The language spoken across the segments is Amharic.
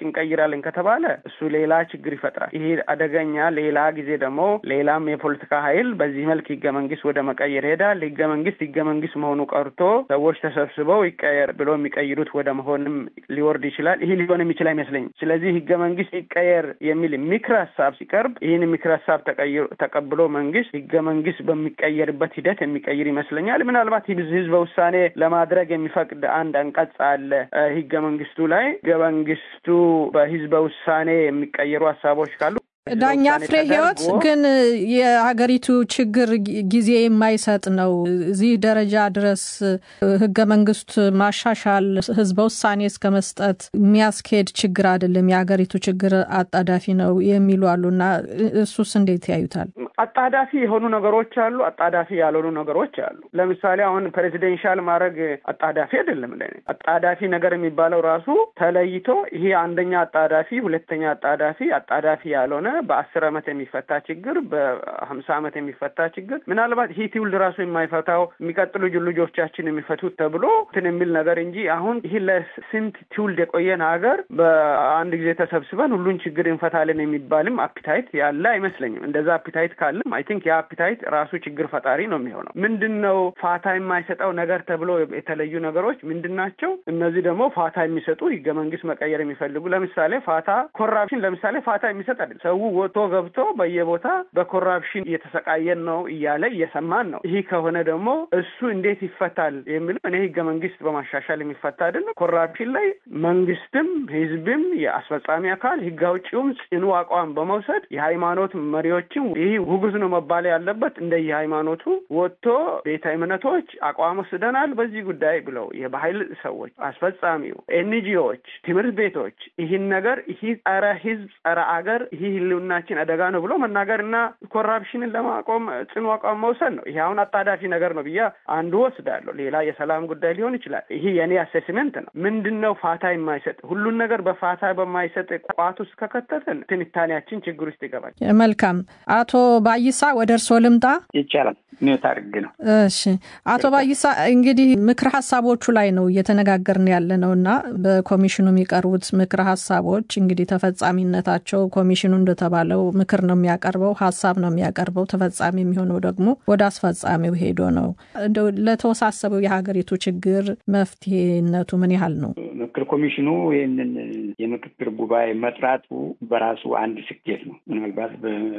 እንቀይራለን ከተባለ እሱ ሌላ ችግር ይፈጥራል። ይሄ አደገኛ። ሌላ ጊዜ ደግሞ ሌላም የፖለቲካ ኃይል በዚህ መልክ ህገ መንግስት ወደ መቀየር ሄዳል። ህገ መንግስት ህገ መንግስት መሆኑ ቀርቶ ሰዎች ተሰብስበው ይቀየር ብሎ የሚቀይሩት ወደ መሆንም ሊወርድ ይችላል። ይህ ሊሆን የሚችል አይመስለኝም። ስለዚህ ህገ መንግስት ይቀየር የሚል ምክር ሀሳብ ሲቀርብ ይህን ምክር ሀሳብ ተቀብሎ መንግስት ህገ መንግስት በሚቀየርበት ሂደት የሚቀይር ይመስለኛል። ምናልባት ህዝበ ውሳኔ ለማድረግ የሚፈቅድ አንድ አንቀጽ አለ ህገ መንግስቱ ላይ ህገ መንግስቱ በህዝበ ውሳኔ የሚቀየሩ ሀሳቦች ካሉ ዳኛ ፍሬ ህይወት ግን የሀገሪቱ ችግር ጊዜ የማይሰጥ ነው። እዚህ ደረጃ ድረስ ህገ መንግስት ማሻሻል ህዝበ ውሳኔ እስከ መስጠት የሚያስኬድ ችግር አይደለም፣ የሀገሪቱ ችግር አጣዳፊ ነው የሚሉ አሉና እሱስ እንዴት ያዩታል? አጣዳፊ የሆኑ ነገሮች አሉ፣ አጣዳፊ ያልሆኑ ነገሮች አሉ። ለምሳሌ አሁን ፕሬዚደንሻል ማድረግ አጣዳፊ አይደለም። ለእኔ አጣዳፊ ነገር የሚባለው ራሱ ተለይቶ ይሄ አንደኛ አጣዳፊ፣ ሁለተኛ አጣዳፊ፣ አጣዳፊ ያልሆነ በአስር አመት የሚፈታ ችግር በሀምሳ አመት የሚፈታ ችግር ምናልባት ይህ ትውልድ ራሱ የማይፈታው የሚቀጥሉ ልጆቻችን የሚፈቱት ተብሎ እንትን የሚል ነገር እንጂ አሁን ይህ ለስንት ትውልድ የቆየን ሀገር በአንድ ጊዜ ተሰብስበን ሁሉን ችግር እንፈታለን የሚባልም አፒታይት ያለ አይመስለኝም። እንደዛ አፒታይት ካለም አይ ቲንክ የአፒታይት ራሱ ችግር ፈጣሪ ነው የሚሆነው። ምንድን ነው ፋታ የማይሰጠው ነገር ተብሎ የተለዩ ነገሮች ምንድን ናቸው? እነዚህ ደግሞ ፋታ የሚሰጡ ህገ መንግስት መቀየር የሚፈልጉ ለምሳሌ ፋታ ኮራፕሽን ለምሳሌ ፋታ የሚሰጥ አይደለም። ሰው ወጥቶ ገብቶ በየቦታ በኮራፕሽን እየተሰቃየን ነው እያለ እየሰማን ነው። ይህ ከሆነ ደግሞ እሱ እንዴት ይፈታል የሚለው እኔ ህገ መንግስት በማሻሻል የሚፈታ አይደለም። ኮራፕሽን ላይ መንግስትም ህዝብም የአስፈጻሚ አካል ህግ አውጪውም ጽኑ አቋም በመውሰድ የሃይማኖት መሪዎችም ይህ ውግዝ ነው መባል ያለበት እንደ የሃይማኖቱ ወጥቶ ቤተ እምነቶች አቋም ወስደናል በዚህ ጉዳይ ብለው የባህል ሰዎች፣ አስፈጻሚው፣ ኤንጂኦዎች፣ ትምህርት ቤቶች ይህን ነገር ይህ ጸረ ህዝብ ጸረ አገር ይህ ህልውናችን አደጋ ነው ብሎ መናገር እና ኮራፕሽንን ለማቆም ጽኑ አቋም መውሰድ ነው። ይሄ አሁን አጣዳፊ ነገር ነው ብዬ አንዱ ወስዳለሁ። ሌላ የሰላም ጉዳይ ሊሆን ይችላል። ይሄ የኔ አሴስመንት ነው። ምንድን ነው ፋታ የማይሰጥ ሁሉን ነገር በፋታ በማይሰጥ ቋት ውስጥ ከከተትን ትንታኔያችን ችግር ውስጥ ይገባል። መልካም አቶ ባይሳ ወደ እርስዎ ልምጣ። ይቻላል። ኒውት አድርግ ነው። እሺ አቶ ባይሳ እንግዲህ ምክር ሀሳቦቹ ላይ ነው እየተነጋገርን ያለ ነው እና በኮሚሽኑ የሚቀርቡት ምክር ሀሳቦች እንግዲህ ተፈጻሚነታቸው ኮሚሽኑ እንደተባለው ምክር ነው የሚያቀርበው፣ ሀሳብ ነው የሚያቀርበው። ተፈጻሚ የሚሆነው ደግሞ ወደ አስፈጻሚው ሄዶ ነው። እንደው ለተወሳሰበው የሀገሪቱ ችግር መፍትሄነቱ ምን ያህል ነው? ምክር ኮሚሽኑ ይህንን የምክክር ጉባኤ መጥራቱ በራሱ አንድ ስኬት ነው። ምናልባት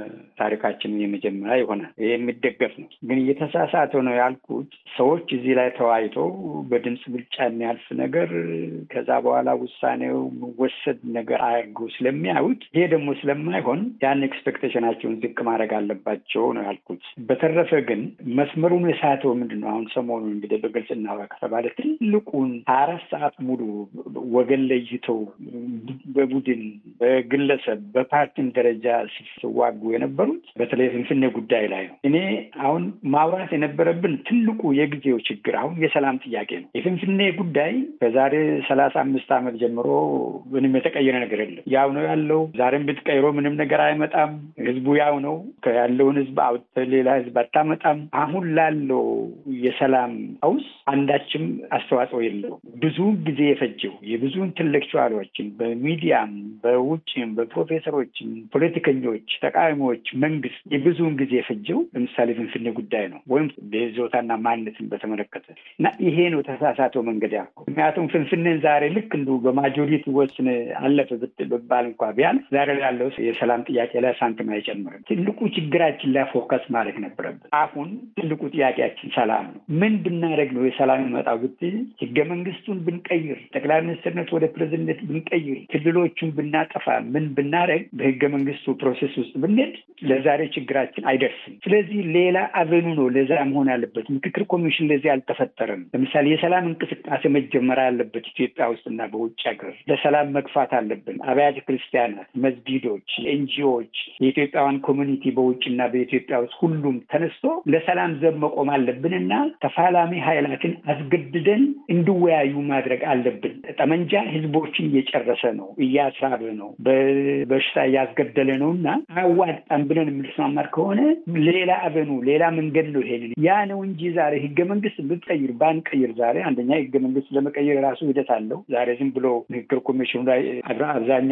በታሪካችን የመጀመሪያ ይሆናል። ይህ የሚደገፍ ነው። ግን እየተሳሳተ ነው ያልኩት ሰዎች እዚህ ላይ ተወያይተው በድምፅ ብልጫ የሚያልፍ ነገር ከዛ በኋላ ውሳኔው የሚወሰድ ነገር አያርገው ስለሚያዩት ይሄ ደግሞ ስለማይሆን ያን ኤክስፔክቴሽናቸውን ዝቅ ማድረግ አለባቸው ነው ያልኩት። በተረፈ ግን መስመሩን የሳተው ምንድን ነው? አሁን ሰሞኑን እንግዲህ በግልጽ እናውራ ከተባለ ትልቁን አራት ሰዓት ሙሉ ወገን ለይተው በቡድን በግለሰብ በፓርቲም ደረጃ ሲዋጉ የነበሩት በተለይ ፍንፍኔ ጉዳይ ላይ ነው። እኔ አሁን ማውራት የነበረብን ትልቁ የጊዜው ችግር አሁን የሰላም ጥያቄ ነው። የፍንፍኔ ጉዳይ ከዛሬ ሰላሳ አምስት ዓመት ጀምሮ ምንም የተቀየረ ነገር የለም። ያው ነው ያለው። ዛሬም ብትቀይሮ ምንም ነገር አይመጣም። ህዝቡ ያው ነው። ያለውን ህዝብ አውጥተህ ሌላ ህዝብ አታመጣም። አሁን ላለው የሰላም ቀውስ አንዳችም አስተዋጽኦ የለው። ብዙ ጊዜ የፈጀው የብዙ ኢንተሌክቹዋሎችን በሚዲያም በውጭም በፕሮፌሰሮችም ፖለቲከኞች፣ ተቃዋሚዎች፣ መንግስት የብዙውን ጊዜ የፈጀው ለምሳሌ ፍንፍኔ ጉዳይ ነው ወይም በይዞታና ማንነትን በተመለከተ እና ይሄ ነው ተሳሳተው መንገድ ያልኩ። ምክንያቱም ፍንፍኔን ዛሬ ልክ እንዱ በማጆሪቲ ወስን አለፈ ብባል እንኳ ቢያልፍ ዛሬ ላለው የሰላም ጥያቄ ላይ ሳንቲም አይጨምርም። ትልቁ ችግራችን ላይ ፎከስ ማድረግ ነበረብን። አሁን ትልቁ ጥያቄያችን ሰላም ነው። ምን ብናደረግ ነው የሰላም ይመጣው ብትል ህገ መንግስቱን ብንቀይር፣ ጠቅላይ ሚኒስትርነት ወደ ፕሬዝደንት ብንቀይር፣ ክልሎቹን ብናጠፋ፣ ምን ብናደረግ በህገ መንግስቱ ፕሮሴስ ውስጥ ብንሄድ ለዛሬ ችግራችን አይደርስም። ስለዚህ ሌላ አቨኑ ነው ለዛ መሆን ያለበት። ምክክር ኮሚሽን ለዚህ አልተፈጠረም። ለምሳሌ የሰላም እንቅስቃሴ መጀመር አለበት ኢትዮጵያ ውስጥና በውጭ ሀገር ለሰላም መግፋት አለብን። አብያተ ክርስቲያናት፣ መስጊዶች፣ ኤንጂኦዎች፣ የኢትዮጵያውያን ኮሚኒቲ በውጭና በኢትዮጵያ ውስጥ ሁሉም ተነስቶ ለሰላም ዘብ መቆም አለብንና ተፋላሚ ኃይላትን አስገድደን እንዲወያዩ ማድረግ አለብን። ጠመንጃ ህዝቦችን እየጨረሰ ነው፣ እያስራበ ነው፣ በበሽታ እያስገደለ ነው እና አያዋጣም ብለን የምንስማማር ከሆነ ሌላ አበኑ ሌላ መንገድ ነው ይሄንን ያ ነው እንጂ ዛሬ ህገ መንግስት ብንቀይር ባንቀይር ዛሬ አንደኛ ህገ መንግስት ለመቀየር የራሱ ሂደት አለው። ዛሬ ዝም ብሎ ምክክር ኮሚሽኑ ላይ አብዛኛ